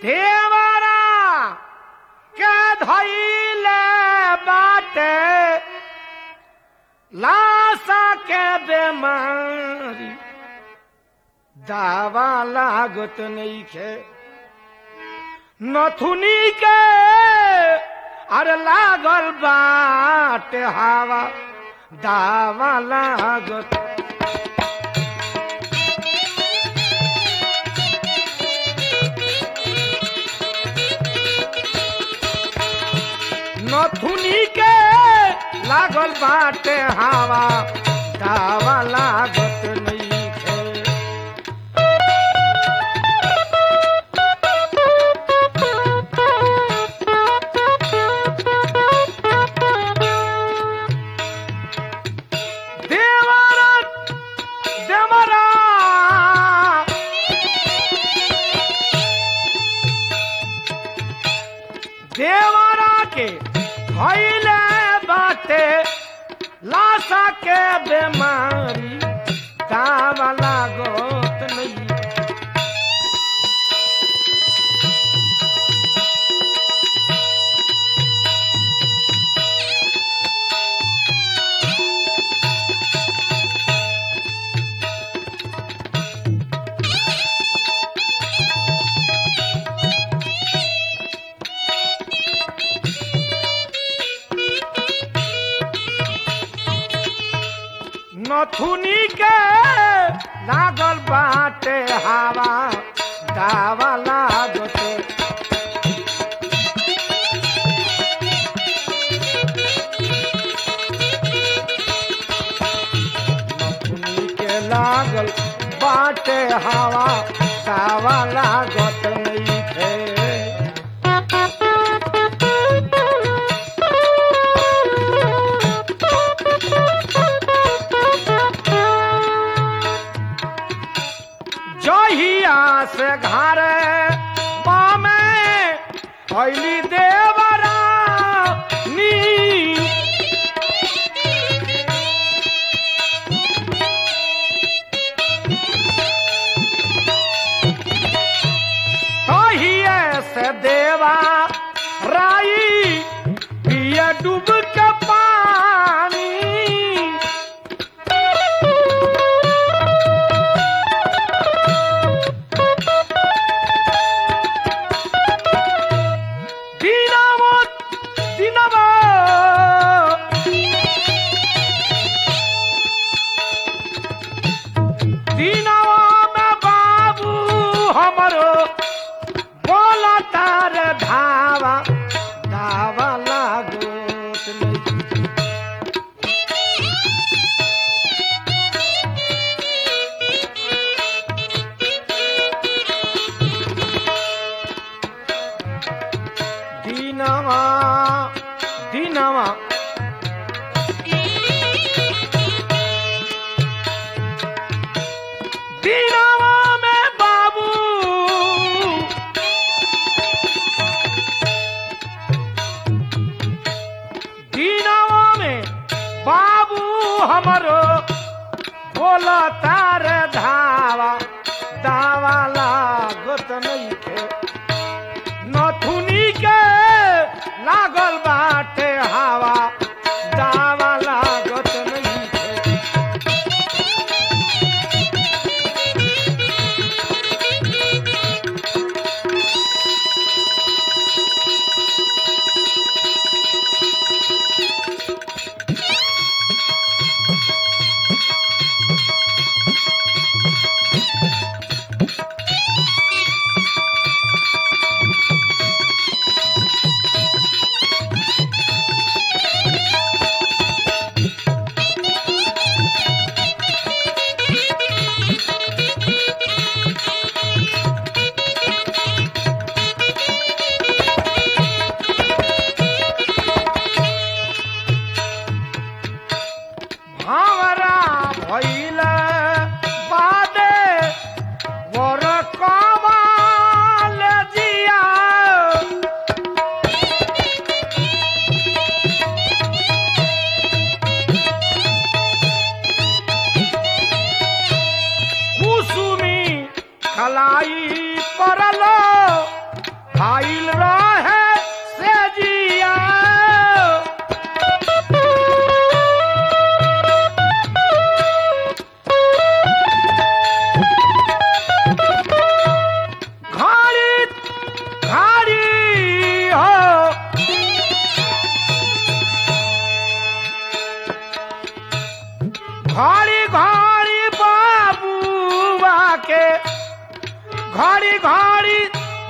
देवरा के धैले बाटे लाशा के बेमारी दावा लागत नइखे नथुनी के अरे लागल बाटे हवा दावा लागत नथुनी के लागल बाटे हवा दावा लागत नइखे देवरा देवरा देवरा के भैले बाटे लाशा के बेमारी दावा लागत नहीं नथुनी के लागल बाटे हवा दावा लागते नथुनी के लागल बाटे हवा दावा लागत नइखे जहिया से घर बामे अली देवरा नी तहिए से देवा राई पिया डूब के पानी dinamo dinamo dinamo में बाबू हमरो बोला तार धावा धावा लागोत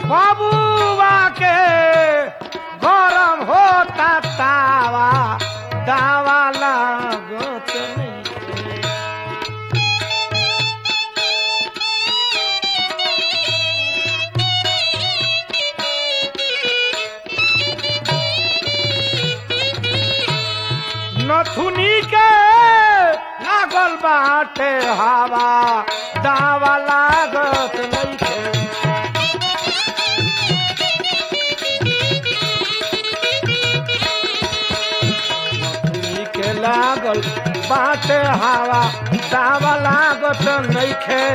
बाबूआ के गरम होता तावा दावा लागत नहीं नथुनी के लागल बाटे हवा दावा लागत नइखे नथुनी के लागल बाटे हवा दावा लागत नइखे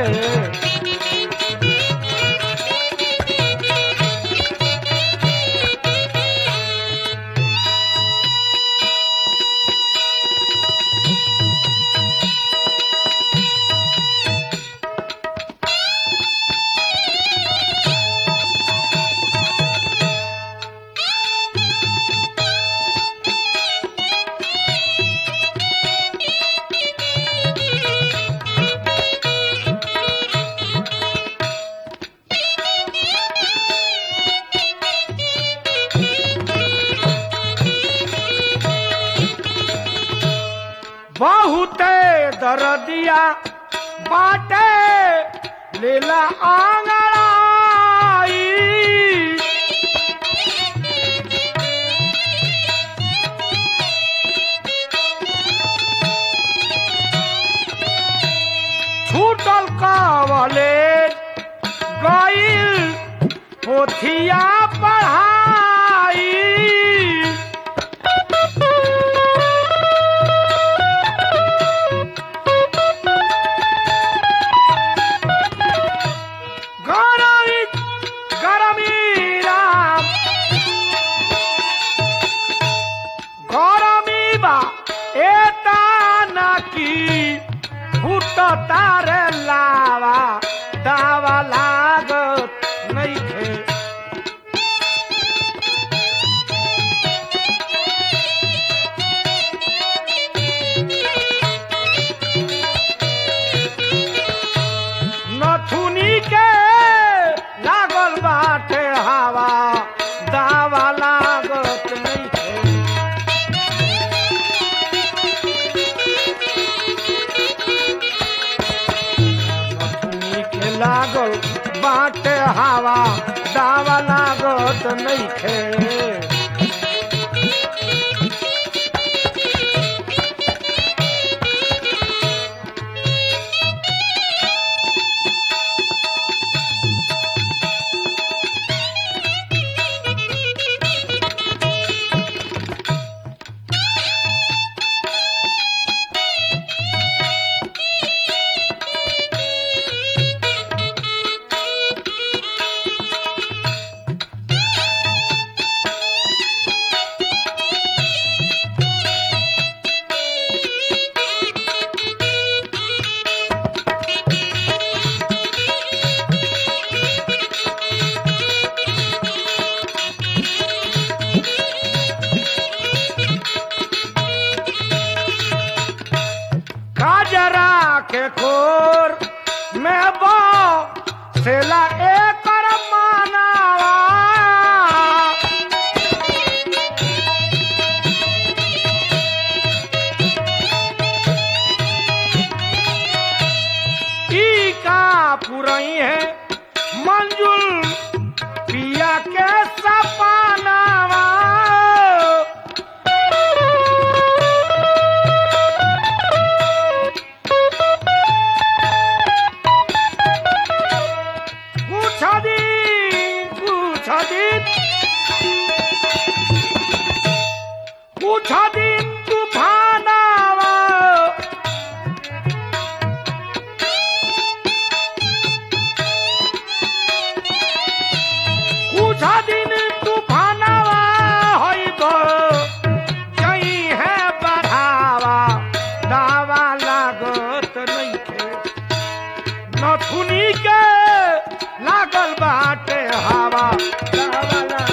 बहुते दरदिया बाटे लीला आंगड़ाई छूटल कावले गईल पोथिया पढ़ाई गरमी गरमी राम गरमी बा एता नाकी फुट तारे लावा दावा लागत नइखे नथुनी के लागल बाटे हवा दावा लागत नइखे नथुनी के लागल बाटे हवा दावा लागत नइखे काजरा के खोर में बो सेला एकर मानावा ई का पुरई है मंजुल पिया के सपनावा कुछ दिन कुछ दिन कुछ दिन तूफानावा कुछ दिन तूफानावा होइब जई है बढ़ावा दावा लागत नइखे नथुनी के लागल बाटे हवा दावा लागत